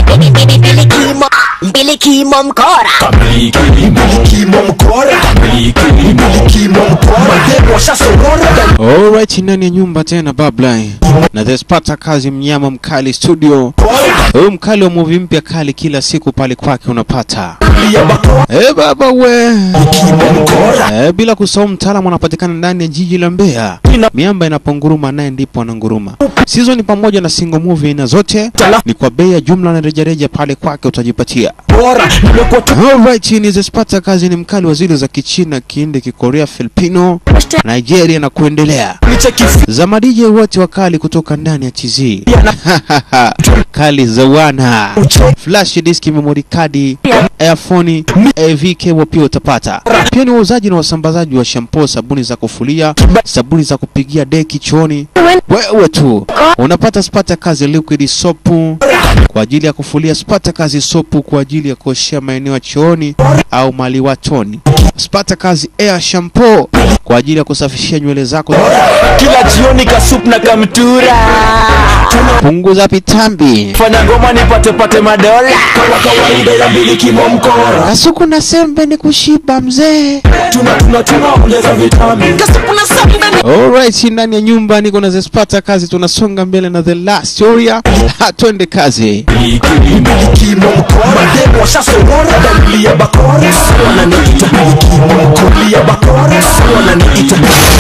Mbilikimo, mbilikimo mkora. Mbilikimo mkora. Mbilikimo mkora. Mademo washasorora. Alright, ndani ya nyumba tena Bablai na The Sparta kazi mnyama mkali studio. Huyu mkali wa movie mpya kali kila siku pale kwake unapata. Ya bakora. Eh baba we. Mbilikimo mkora. Eh, bila kusahau mtaalamu anapatikana ndani ya jiji la Mbeya. Miamba inaponguruma naye ndipo ananguruma. Season ni pamoja na single movie aina zote ni kwa bei ya jumla na rejareja pale kwake utajipatia. Bora. Nimekuwa tu. Alright, ni The Sparta kazi ni mkali wa zile za Kichina, Kihindi, Kikorea, Filipino, Nigeria na kuendelea. Nicheki za madije wote wakali kutoka ndani ya TZ kali za wana flash disk, memory card, earphone, AV cable pia utapata. Pia ni wauzaji na wasambazaji wa shampoo, sabuni za kufulia, sabuni za kupigia deki chooni. Wewe tu unapata Spata kazi liquid soap kwa ajili ya kufulia, Spata kazi soap kwa ajili ya kuoshea maeneo ya chooni au maliwatoni, Spata kazi air shampoo kwa ajili ya kusafishia nywele zako. kila jioni kasup na kamtura. Punguza pitambi. Fanya ngoma nipate pate madola. Kama kawaida ya mbilikimo mkora. Kasuku na sembe ni kushiba mzee. Tuna tuna tunaongeza vitamini. Kasup na sambe. Alright, ndani ya nyumba niko na Zespata kazi, tunasonga mbele na the last story. Ha, twende kazi. Mbilikimo mkora. Mademo washasorora. Dalili ya bakora. Wananiita mbilikimo mkora. Dalili ya bakora. Wananiita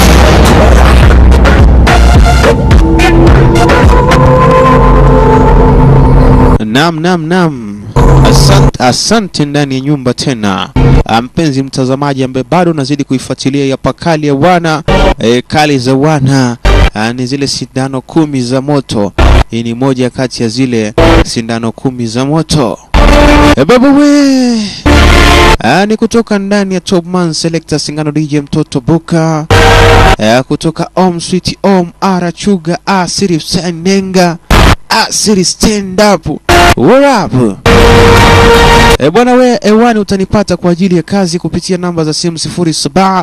Nam nam nam. Asante, asante ndani ya nyumba tena. Ah, Mpenzi mtazamaji ambaye bado unazidi kuifuatilia ya pakali ya wana e, kali za wana Ah, ni zile sindano kumi za moto. Hii ni moja kati ya zile sindano kumi za moto. E, baba we Ah, ni kutoka ndani ya Top Man Selector Singano DJ Mtoto Buka eh, kutoka Om Sweet Om Ara Chuga Asiri Senenga Asiri Stand Up What up? E bwana we ewani utanipata kwa ajili ya kazi kupitia namba za simu 07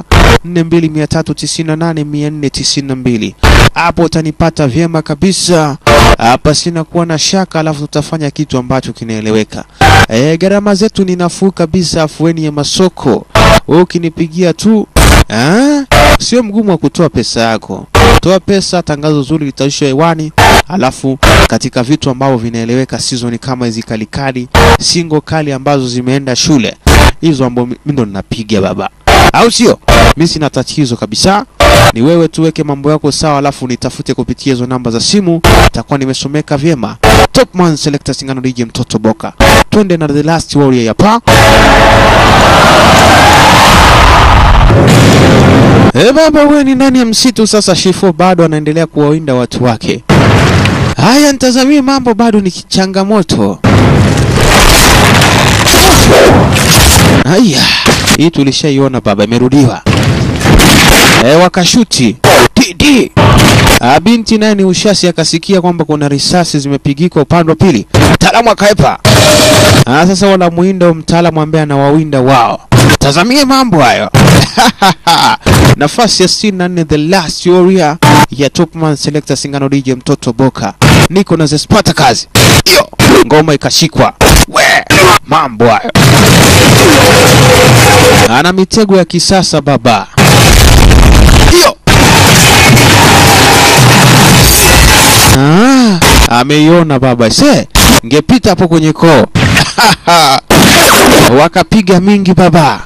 4298492 hapo utanipata vyema kabisa hapa sina kuwa na shaka alafu tutafanya kitu ambacho kinaeleweka e, gharama zetu ni nafuu kabisa afueni ya masoko wewe ukinipigia tu ah, sio mgumu wa kutoa pesa yako toa pesa tangazo zuri litaishwa hewani alafu katika vitu ambavyo vinaeleweka season kama hizi kalikali singo kali ambazo zimeenda shule hizo ambazo mi ndo ninapiga baba au sio mi sina tatizo kabisa ni wewe tuweke mambo yako sawa alafu nitafute kupitia hizo namba za simu takuwa nimesomeka vyema topman selector singano dj mtoto boka twende na the last warrior hapa Eh baba, wewe ni ndani ya msitu sasa. Shifo bado anaendelea kuwawinda watu wake. Haya, nitazamie mambo bado ni changamoto. Haya, hii tulishaiona baba, imerudiwa. E, wakashuti tidi. Ah, binti naye ni ushasi, akasikia kwamba kuna risasi zimepigika upande wa pili, mtaalamu akaepa. Ah, sasa wala muinda mtaalamu ambaye anawawinda wao. Tazamie mambo hayo. Nafasi ya 64 the last warrior ya Topman Selector Singano DJ Mtoto Boka. Niko na Zespata kazi. Hiyo ngoma ikashikwa. We, mambo hayo. Ana mitego ya kisasa baba. Hiyo. Ah, ameiona baba. Se, ngepita hapo kwenye koo. Wakapiga mingi baba.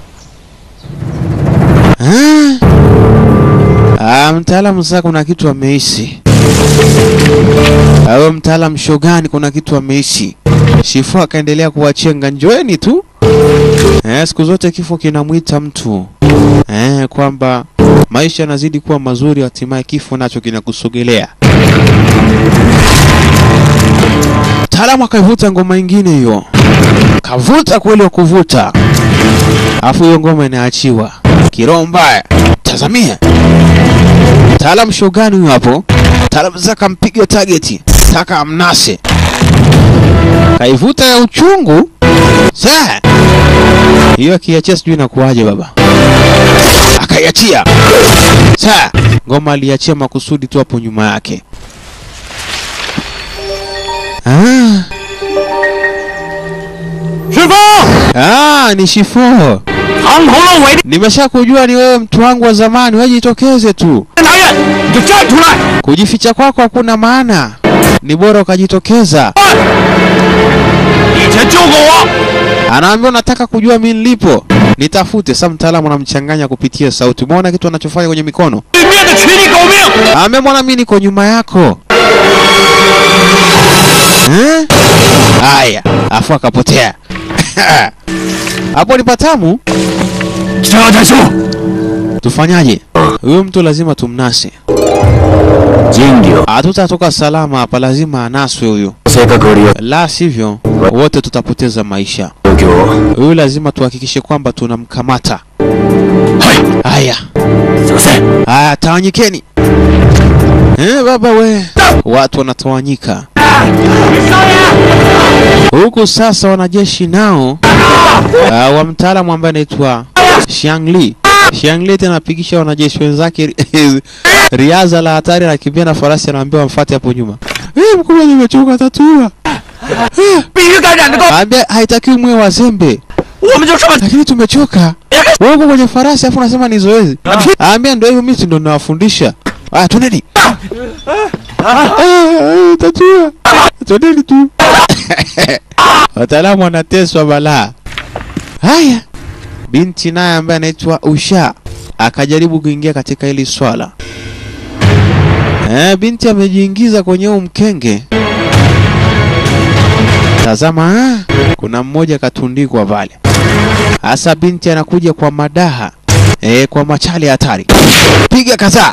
Ah. Ah, mtaalamu sasa kuna kitu ameishi. Awe mtaalamu shogani kuna kitu ameishi. Shifu akaendelea kuwachenga njoeni tu. Eh, siku zote kifo kinamwita mtu. Eh, kwamba maisha yanazidi kuwa mazuri hatimaye kifo nacho kinakusogelea. Mtaalamu akaivuta ngoma ingine hiyo. Kavuta kweli wa kuvuta. Afu hiyo ngoma inaachiwa. Kiroho mbaya. Tazamia. Mtaalamu shogani huyo hapo. Mtaalamu sasa kampiga target. Taka amnase. Kaivuta ya uchungu. Sasa. Hiyo akiachia sijui inakuwaje baba. Akaiachia. Sasa ngoma aliachia makusudi tu hapo nyuma yake. Ah. Ah, ni Shifo. 藏头露尾 Nimeshakujua ni wewe mtu wangu wa zamani, wewe jitokeze tu. 的男人，你就站出来！ Kujificha kwako hakuna maana, ni bora ukajitokeza. 以前救过我， Anaambia unataka kujua mimi nilipo, nitafute. Sasa mtaalamu anamchanganya kupitia sauti. Umeona kitu anachofanya kwenye mikono? 对面的取你狗命！ Ame mwana mimi niko nyuma yako. Eh? Haya, afu akapotea. Hapo ni patamu. 这太叔， Tufanyaje? Huyu mtu lazima tumnase. 金牛， Hatutatoka salama hapa, lazima anaswe huyu, 性格里 la sivyo wote tutapoteza maisha. 東京。 Huyu lazima tuhakikishe kwamba tunamkamata. はい、 Haya, すいません。 haya, tawanyikeni. Eh, baba we, watu wanatawanyika huku. Sasa wanajeshi nao uh, wa mtaalamu ambaye anaitwa Shangli Shangli tena anapigisha wanajeshi wenzake riadha la hatari, anakimbia na farasi, anaambia wamfuate hapo nyuma. Eh, mkubwa, nimechoka, tatua 必须感染的够， Ambia haitakiwi mwe wazembe, 我们就这么 lakini tumechoka. Wewe uko kwenye farasi afu unasema ni zoezi. Ambia ndio hivyo, mimi si ndo nawafundisha. Aya, twendeni. Ah, Tatua. Twendeni tu. Wataalamu wanateswa balaa. Haya, binti naye ambaye anaitwa Usha akajaribu kuingia katika hili swala. Eh, binti amejiingiza kwenye huu mkenge. Tazama, ah, kuna mmoja katundikwa pale. Hasa binti anakuja kwa madaha eh, kwa machali hatari, piga kadhaa,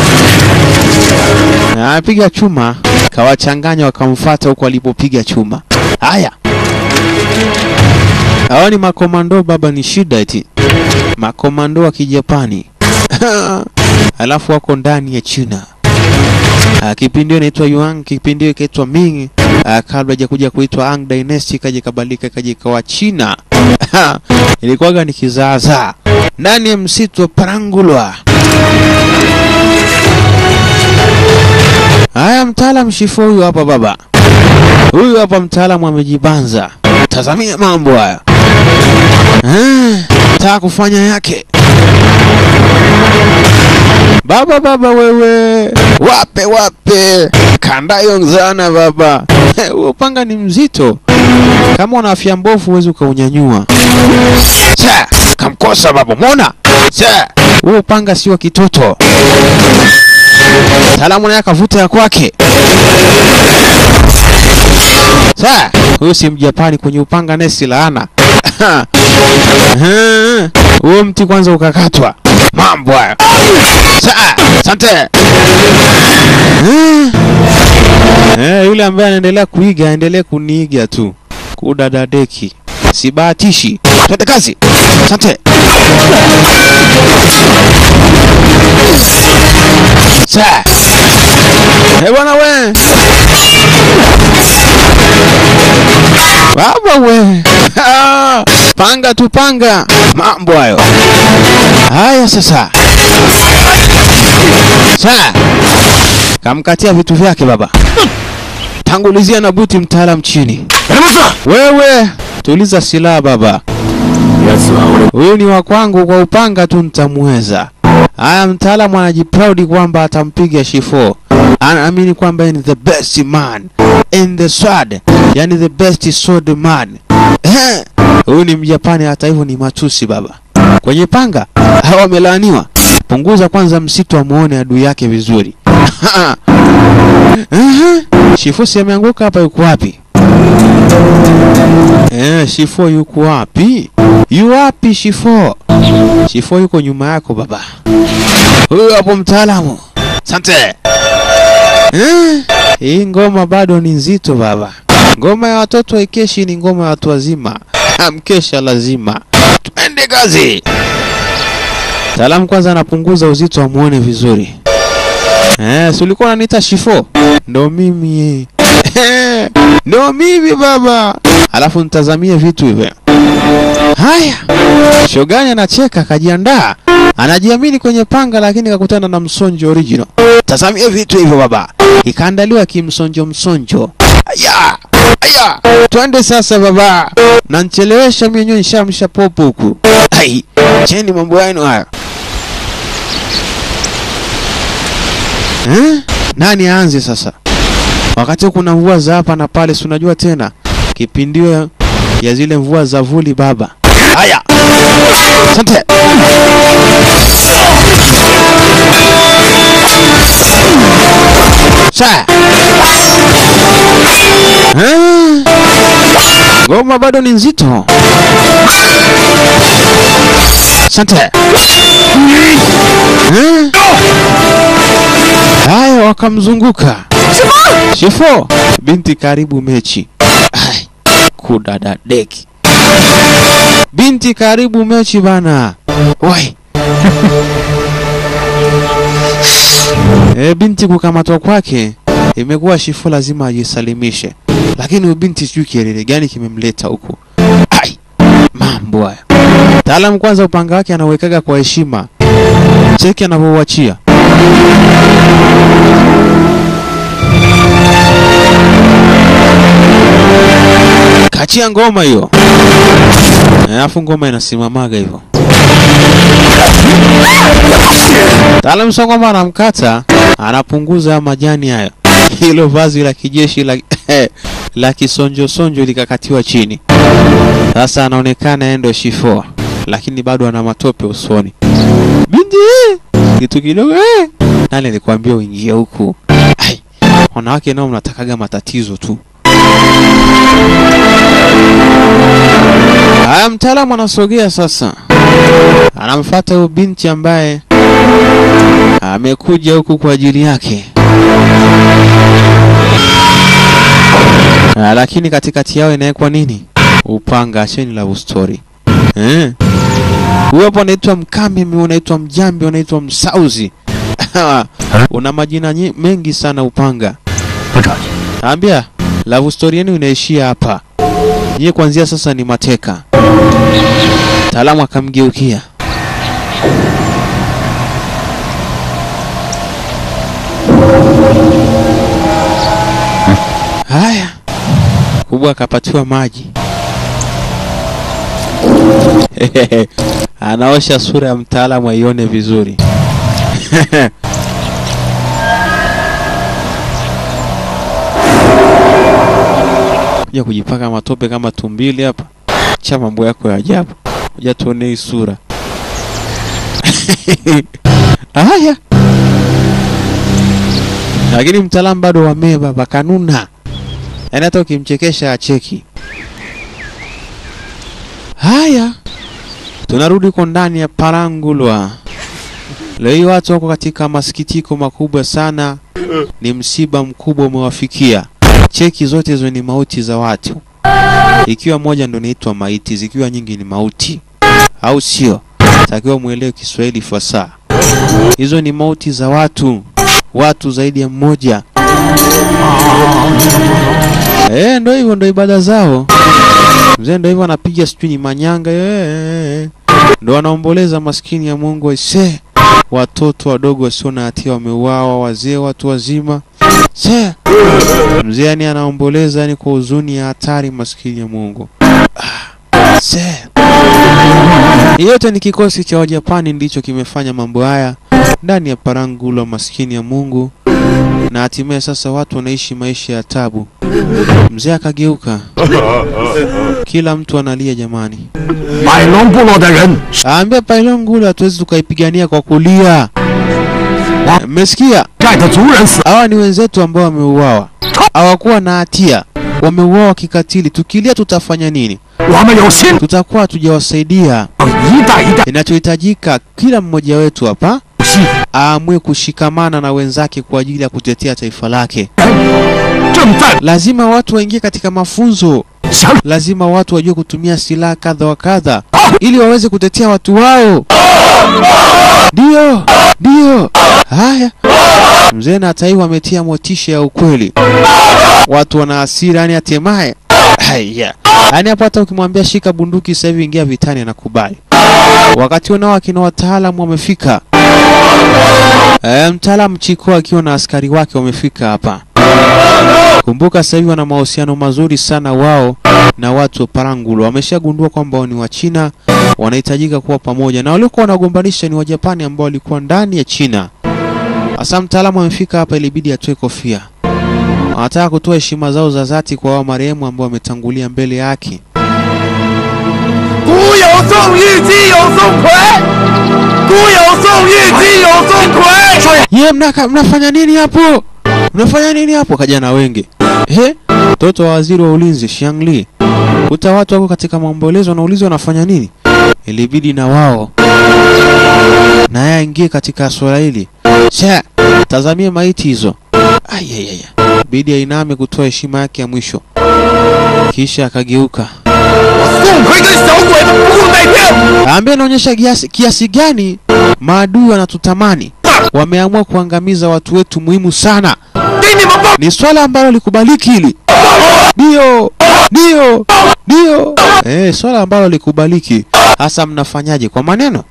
Ah, piga chuma, kawachanganya wakamfata huko alipopiga chuma. Haya, hao ni makomando baba, ni shida eti makomando wa Kijapani alafu wako ndani ya China. Ah, kipindi hiyo inaitwa Yuan, kipindi hiyo ikaitwa Ming. Ah, kabla hajakuja kuitwa Ang Dynasty ikaja ikabadilika ikaja ikawa China. Ilikuwaga ni kizaazaa ndani ya msitu wa Parangulwa. Haya, mtaalam Shifo huyu hapa baba, huyu hapa mtaalamu amejibanza. Tazamia mambo haya, Ah, taka kufanya yake Baba baba wewe, wape wape, kandayo nzana baba. Huo upanga ni mzito, kama una afya mbovu huwezi ukaunyanyua. Sa, kamkosa baba, mwona? Sa, huo upanga sio wa kitoto. Salamu naye akavuta ya kwake. Sa, huyu si Mjapani kwenye upanga naye si laana. Huo mti kwanza ukakatwa. Mambo hayo. Sa, asante. Eh, Eh, yule ambaye anaendelea kuiga aendelee kuniiga tu. Kudadadeki. Sibahatishi. Twende kazi. Asante. Sa. Eh, bwana we. Baba we. Ah, panga tu panga. Mambo hayo. Haya sasa. Sa. Kamkatia vitu vyake baba. Tangulizia na buti mtaalam chini. やります Wewe tuliza silaha baba. 奴は俺 Huyu ni wa kwangu, kwa upanga tu nitamweza. Haya, mtaalamu anajiproudi kwamba atampiga Shifo. Anaamini kwamba yeye ni the best man in the sword, yani the best sword man. Eh, Huyu ni Mjapani, hata hivyo ni matusi baba. Kwenye panga hawa wamelaaniwa. Punguza kwanza msitu amuone adui yake vizuri. Ehe, Shifo si ameanguka hapa, yuko wapi? Eh, Shifo yuko wapi? Yu wapi Shifo? Shifo yuko nyuma yako baba. Huyu hapo mtaalamu. Asante. Eh, hii ngoma bado ni nzito baba. Ngoma ya watoto haikeshi, ni ngoma ya watu wazima. Mkesha lazima. Twende kazi. Mtaalamu kwanza anapunguza uzito amuone vizuri. Eh, si ulikuwa unaniita Shifo? Ndo mimi. Eh, Ndo mimi baba. Alafu nitazamie vitu hivyo. Haya, Shogani anacheka akajiandaa, anajiamini kwenye panga, lakini kakutana na msonjo original. Tazamia vitu hivyo baba, ikaandaliwa kimsonjo msonjo. Aya, aya, twende sasa baba nanchelewesha mwenyewe nshamsha popo huku ai cheni mambo yenu hayo eh? nani aanze sasa wakati kuna mvua za hapa na pale si unajua tena kipindio ya zile mvua za vuli baba haya asante Sa. Eh? Ngoma bado ni nzito. Asante. Eh? Haya, wakamzunguka. Shifo, binti karibu mechi. Ai, kudada deki. Binti karibu mechi bana. Wai. E, binti kukamatwa kwake imekuwa Shifo lazima ajisalimishe, lakini huyu binti sijui kielele gani kimemleta huku. Ai, mambo haya. Taalamu kwanza, upanga wake anauwekaga kwa heshima, cheki anavyouachia. Kachia ngoma hiyo, Eh, alafu ngoma inasimamaga hivyo. Taalamu sio kwamba anamkata, anapunguza haya majani hayo. Hilo vazi la kijeshi la, la kisonjo sonjo likakatiwa chini. Sasa anaonekana yeye ndio Shifo, lakini bado ana matope usoni. Binti eh, kitu kidogo eh. Nani alikwambia uingie huku? Ai, wanawake nao mnatakaga matatizo tu. Haya, mtaalamu anasogea sasa, anamfuata huyu binti ambaye amekuja huku kwa ajili yake. Ah, lakini katikati yao inawekwa nini? Upanga. Acheni love story eh. Huyo hapo anaitwa Mkamimi, unaitwa Mjambi, unaitwa Msauzi una majina nye- mengi sana upanga. 不着急， Ambia love story yenu inaishia hapa. Nyie kuanzia sasa ni mateka. Taalamu akamgeukia. Haya, kubwa akapatiwa maji. Anaosha sura ya mtaalamu aione vizuri. kuja kujipaka matope kama tumbili hapa. Cha mambo yako ya ajabu. Kuja tuone hii sura. Haya. Lakini mtaalamu bado wameba bakanuna. Yaani hata ukimchekesha acheki. Haya. Tunarudi huko ndani ya Parangulwa. Leo hii watu wako katika masikitiko makubwa sana. Ni msiba mkubwa umewafikia. Cheki zote hizo ni mauti za watu, ikiwa moja ndo inaitwa maiti, zikiwa nyingi ni mauti, au sio? Takiwa mwelewe Kiswahili fasaha. Hizo ni mauti za watu, watu zaidi ya mmoja. Eh, ndo hivyo, ndo ibada zao. Mzee ndo hivyo anapiga sijui ni manyanga eh, ndo wanaomboleza maskini ya Mungu aise, watoto wadogo wasio na hatia wameuawa, wazee, watu wazima se mzee yani anaomboleza yani kwa huzuni ya hatari, maskini ya Mungu. Ah, se yote ni kikosi cha Wajapani ndicho kimefanya mambo haya ndani ya Parangulo, maskini ya Mungu, na hatimaye sasa watu wanaishi maisha ya tabu. Mzee akageuka, kila mtu analia jamani. 百龙部落的人 Aambia Pailongula hatuwezi tukaipigania kwa kulia. Mmesikia? 寨的族人死， Hawa ni wenzetu ambao wameuawa, hawakuwa na hatia, wameuawa kikatili. Tukilia tutafanya nini? 我们有心， Tutakuwa hatujawasaidia. 一代一代 Inachohitajika kila mmoja wetu hapa 心， aamue kushikamana na wenzake kwa ajili ya kutetea taifa lake. 正在 Lazima watu waingie katika mafunzo, 想 lazima watu wajue kutumia silaha kadha wa kadha ili waweze kutetea watu wao. Ndio, ndio. Haya, mzee na taifa ametia motisha ya ukweli. Watu wana hasira, yani hatimaye haya, yani hapo hata ukimwambia shika bunduki sasa hivi ingia vitani, anakubali. Wakati nao akina wataalamu wamefika. E, mtaalamu Chiko akiwa na askari wake wamefika hapa. Kumbuka sasa hivi wana mahusiano mazuri sana wao na watu wa Parangulo. Wameshagundua kwamba wao ni wa China, wanahitajika kuwa pamoja, na waliokuwa wanagombanisha ni Wajapani ambao walikuwa ndani ya China. Sasa mtaalamu amefika hapa, ilibidi atoe kofia. Wanataka kutoa heshima zao za dhati kwa wao marehemu ambao wametangulia mbele yake. 古有宋玉，今有宋奎。古有宋玉，今有宋奎。说 Ye, mnaka, mnafanya nini hapo? Mnafanya nini hapo? Kaja na wenge. He? Mtoto wa waziri wa ulinzi Shangli. Kuta watu wako katika maombolezo wanaulizwa wanafanya nini? Ilibidi na wao naye aingie katika swala hili. Cha, tazamie maiti hizo. Ayayaya. Bidi ainame kutoa heshima yake ya mwisho. Kisha akageuka. 宋奎跟小鬼子不共戴天。 Ambaye anaonyesha kiasi, kiasi gani maadui wanatutamani. Wameamua kuangamiza watu wetu muhimu sana. 给你们报。 Ni swala ambalo likubaliki hili. Ndio, ndio, ndio. Eh, swala ambalo likubaliki. Hasa mnafanyaje kwa maneno?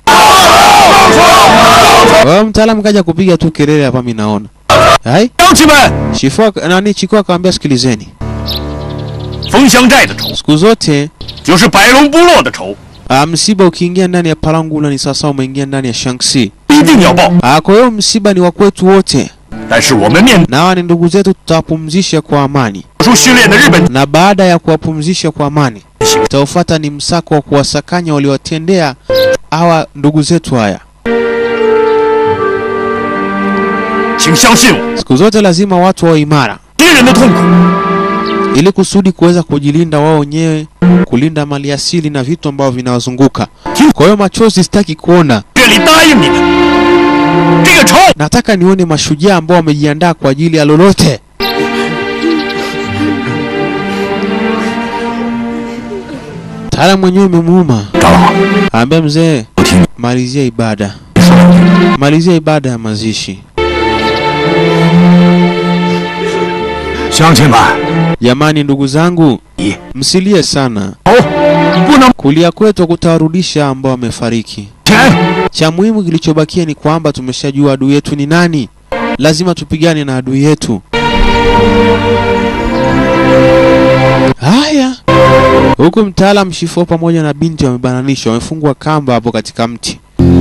Wewe mtaalamu kaja kupiga tu kelele hapa mimi naona. Hai? 乡亲们， Shifua nani Chiko akamwambia sikilizeni. 封乡寨的仇 Siku zote 就是白龙部落的仇， ah, msiba ukiingia ndani ya Palangula ni sasa umeingia ndani ya Shanxi. 一定要报。 Ah, kwa hiyo msiba ni wa kwetu wote. 但是我们面 Na hawa ni ndugu zetu tutawapumzisha kwa amani. 特殊训练的日本 na baada ya kuwapumzisha kwa amani utaofuata ni msako wa kuwasakanya waliowatendea hawa ndugu zetu haya. 请相信我， Siku zote lazima watu wawe imara 敌人的痛苦 ili kusudi kuweza kujilinda wao wenyewe, kulinda mali asili na vitu ambavyo vinawazunguka. Kwa hiyo machozi sitaki kuona, 这里答应你们，这个仇 nataka nione mashujaa ambao wamejiandaa kwa ajili ya lolote. Mtaalamu mwenyewe imemuuma, 长老， aambia mzee, 我听你 malizia ibada, 说两句。 malizia ibada ya mazishi. 乡亲们， Jamani, ndugu zangu, 你 msilie sana. 哦，不能 Kulia kwetu kutawarudisha ambao wamefariki. 钱。 Cha muhimu kilichobakia ni kwamba tumeshajua adui yetu ni nani. Lazima tupigane na adui yetu. Haya, huku mtaalam Shifo pamoja na binti wamebananishwa, wamefungwa kamba hapo katika mti.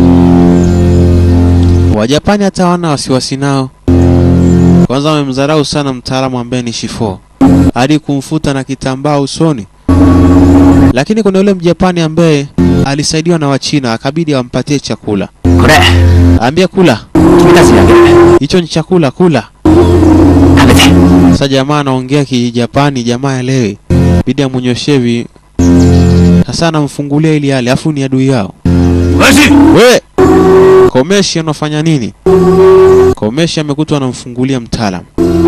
Wajapani hata wana wasiwasi nao. Kwanza wamemdharau sana mtaalamu ambaye ni Shifo hadi kumfuta na kitambaa usoni. Lakini kuna yule Mjapani ambaye alisaidiwa na Wachina akabidi ampatie chakula. これ Ambia kula, 君たちにあげる hicho ni chakula, kula. 食べて Sasa jamaa anaongea Kijapani, jamaa elewe, bidi amunyoshie hivi. Sasa anamfungulia ili ale, afu ni adui yao. 恶心 We Komeshi anafanya nini? Komeshi amekutwa anamfungulia mtaalam.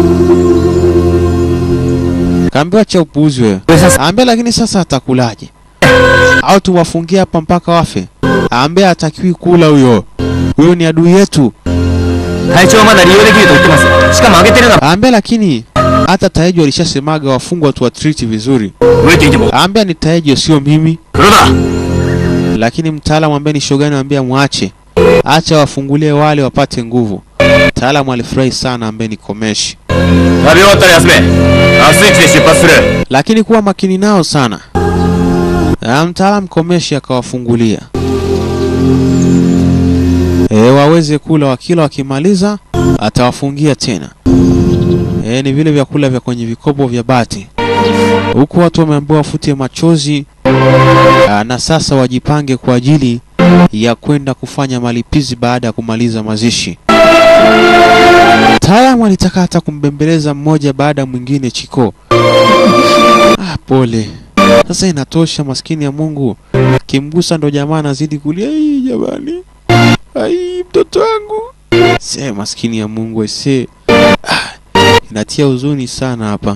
Kaambiwa cha upuuzi wewe. Aambia lakini sasa atakulaje? Au tuwafungie hapa mpaka wafe? Aambia hatakiwi kula huyo. Huyo ni adui yetu. 隊長はまだ利用できると言ってますしかもあげてるのは Aambia lakini hata Taejo alishasemaga wafungwa tu watriti vizuri. 増えていても Aambia ni Taejo sio mimi. 黒だ Lakini mtaalamu ambaye ni Shogani anambia mwache. Acha wafungulie wale wapate nguvu. Mtaalamu alifurahi sana ambaye ni Komeshi. 食べ終わったら休め明日一で出発する lakini kuwa makini nao sana. Na mtaalamu Komeshi akawafungulia e, waweze kula, wakila wakimaliza atawafungia tena. E, ni vile vyakula vya kwenye vikopo vya bati, huku watu wameambiwa wafute machozi aa, na sasa wajipange kwa ajili ya kwenda kufanya malipizi baada ya kumaliza mazishi. Mtaalamu alitaka hata kumbembeleza mmoja baada ya mwingine Chiko. Ah, pole. Sasa inatosha, maskini ya Mungu. Kimgusa ndo jamaa anazidi kulia, "Ai jamani, ai mtoto wangu." Se maskini ya Mungu se. Ah, inatia huzuni sana hapa.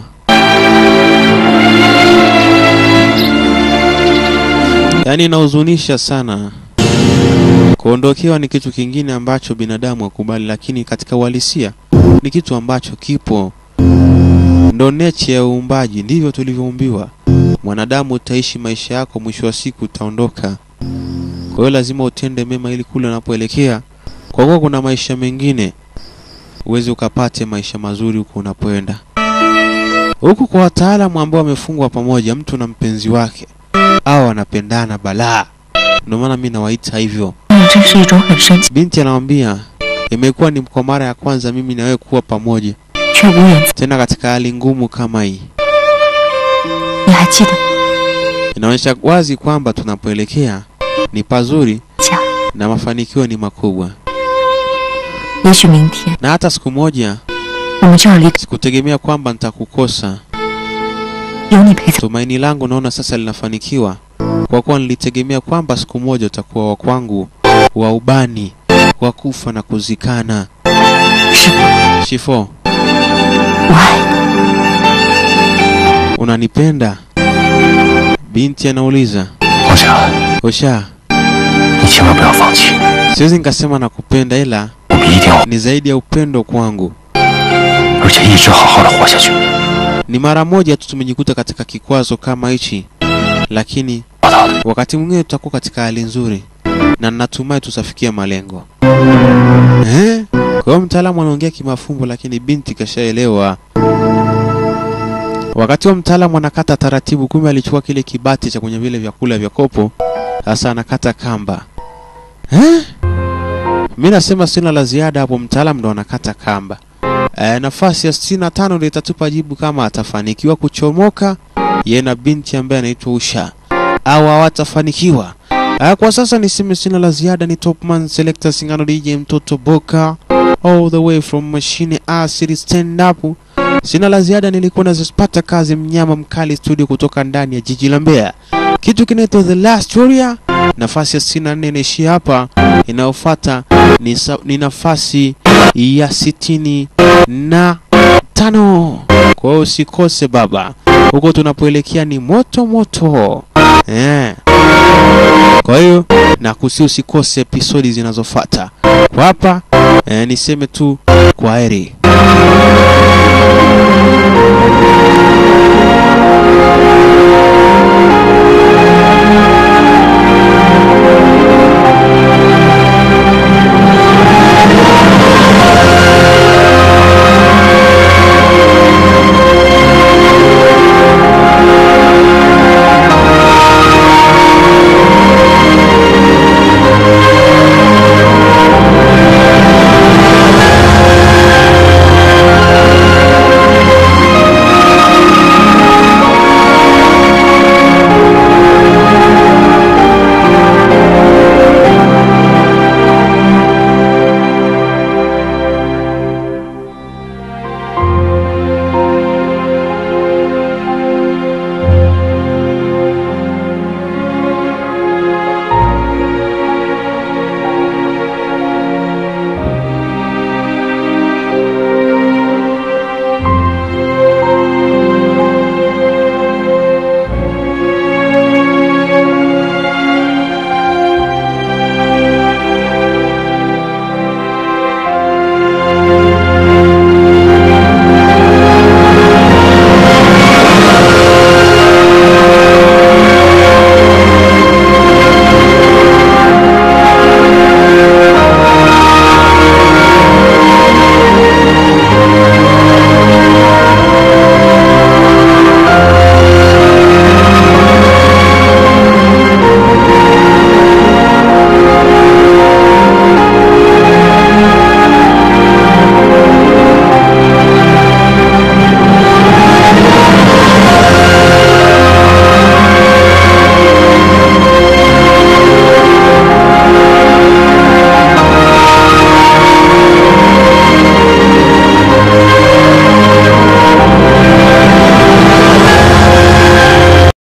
Yaani inahuzunisha sana. Kuondokewa ni kitu kingine ambacho binadamu hakubali, lakini katika uhalisia ni kitu ambacho kipo ndo neche ya uumbaji, ndivyo tulivyoumbiwa. Mwanadamu utaishi maisha yako, mwisho wa siku utaondoka. Kwa hiyo lazima utende mema ili kule unapoelekea, kwa kuwa kuna maisha mengine, uweze ukapate maisha mazuri huko unapoenda. huku kwa wataalamu ambao wamefungwa pamoja, mtu na mpenzi wake au wanapendana balaa. Ndio maana mi nawaita hivyo. 嗯，这是一种很神奇 Binti anamwambia imekuwa ni kwa mara ya kwanza mimi na wewe kuwa pamoja 却无缘。 tena katika hali ngumu kama hii. 你还记得 Inaonyesha wazi kwamba tunapoelekea ni pazuri 家？ na mafanikio ni makubwa, 也许明天 na hata siku moja 我们就要离开， sikutegemea kwamba nitakukosa. 有你陪在。 Tumaini langu naona sasa linafanikiwa kwa kuwa nilitegemea kwamba siku moja utakuwa wa kwangu wa ubani wa kufa na kuzikana. 师傅， Shifo, 我爱你。 unanipenda? Binti anauliza. 王霞， Osha, 你千万不要放弃， siwezi nikasema nakupenda, ila 我们一定要， ni zaidi ya upendo kwangu. 而且一直好好的活下去。 Ni mara moja tu tumejikuta katika kikwazo kama hichi, lakini 报道的， wakati mwingine tutakuwa katika hali nzuri na natumai tutafikia malengo eh? Kwa hiyo mtaalamu anaongea kimafumbo, lakini binti kashaelewa. Wakati wa mtaalamu anakata taratibu, kumbe alichukua kile kibati cha kwenye vile vyakula vya kopo, sasa anakata kamba eh? Mi nasema sina la ziada hapo, mtaalamu ndo anakata kamba. E, nafasi ya sitini na tano ndio itatupa jibu kama atafanikiwa kuchomoka yeye na binti ambaye anaitwa Usha au hawatafanikiwa. Ah, Kwa sasa niseme sina la ziada. Ni Topman Selector Singano DJ mtoto Boka all the way from machine acid stand up. Sina la ziada, nilikuwa nazipata kazi mnyama mkali studio kutoka ndani ya jiji la Mbeya. Kitu kinaitwa The Last Warrior. Nafasi ya 64 inaishia hapa. Inayofuata ni, sa- ni nafasi ya sitini na tano. Kwa hiyo usikose baba, huko tunapoelekea ni moto moto eh. Kwa hiyo na kusi usikose episodi zinazofuata. Kwa hapa eh, niseme tu kwa heri.